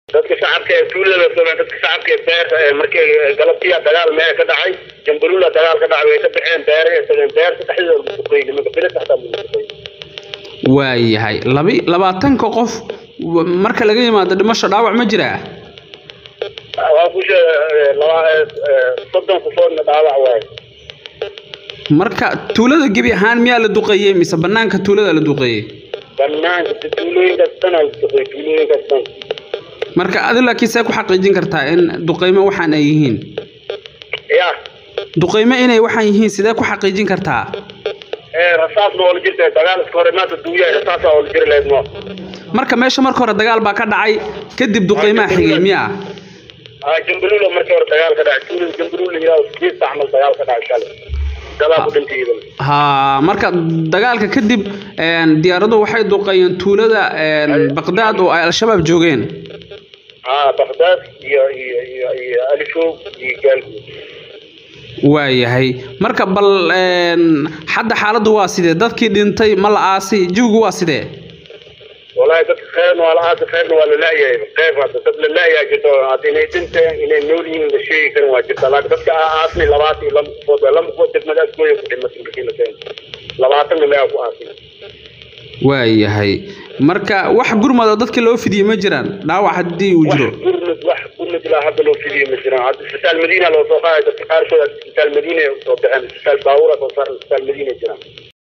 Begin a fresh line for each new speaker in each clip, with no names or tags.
dadka shacabka ee tuulada soomaliya dadka shacabka ee beerta ee markii galabtiya dagaal mee ka dhacay jambaluula dagaal ka dhacay way ka baxeen beere ee tageen beerta dhexdeeda lagu duqeeyey nimanka birita xataa lagu duqeeyey
waayahay labi labaatanka qof w- marka laga yimaado dhimasho dhaawac ma jiraa
waa ku sheegay laba soddon qofoodna dhaawac waaye
marka tuulada gebi ahaan miyaa la duqeeyey mise banaanka tuulada la duqeeyey
banaanka tuulooyinkaas dhan aa la duqeeyey tuulooyinkaas dhan
marka adi laakiin see ku xaqiijin kartaa in duqeymo waxaan ay yihiin
ya
duqeymo inay waxaan yihiin sidee ku xaqiijin kartaa
ee rasaasna oo la jirta dagaal iska hore maanta duuyahay rasaasa oo la jiri lahayd ma
marka meesha marka hore dagaal baa ka dhacay kadib duqeymaha xigay miyaa
aa jambaluula markii hore dagaal ka dhacay tuulada jambaluula yiraahdo sideedta camal dagaal ka dhacay shalay dadaa ku dhintay iyadan
ha marka dagaalka kadib een, diyaaradu waxay duqeeyeen tuulada een, baqdaad oo ay al-shabaab joogeen
aa bagdaad iyo iyo iyo iyo alifog iyo gaalguud
waayahay marka bal een, hadda xaaladdu waa sidee dadkii dhintay ma la aasi jawigu waa sidee
والله dadka khayrna waa la aasi khayrna waa la laayahay qayb hadda dad la laayaa jirto hadda inay dhinteen inay nool yihiin la sheegi karin waa jirta laakiin dadka aa aasnay labaatan iyo lama qofood waa lama qofood degmadaas gooya ku dhimatay markii la keenay labaatanna meegaa ku aasnay
waayahay marka wax gurmada dadka loo fidiyey ma jiraan dhaawac haddii uu
wax
jiro
gurmud wax gurmud ilaa hadda loo fidiyo ma jiraan hadda isbitaal madiina loo soo qaaday dadka qaarkood hadda isbitaal madiina ay usoo baxeen isbitaal baawura soo saaran isbitaal madiina jiraan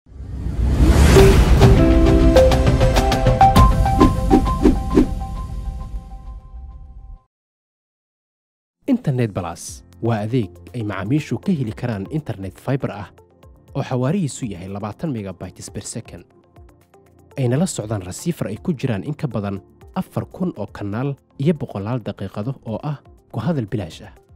internet balas waa adeeg ay macaamiishu ka heli karaan internet fiber ah oo xawaarihiisu yahay labaatan megabytes per second ayna la socdaan rasiifar ay ku jiraan in ka badan afar kun oo kanaal iyo boqolaal daqiiqado oo ah ku hadal bilaash ah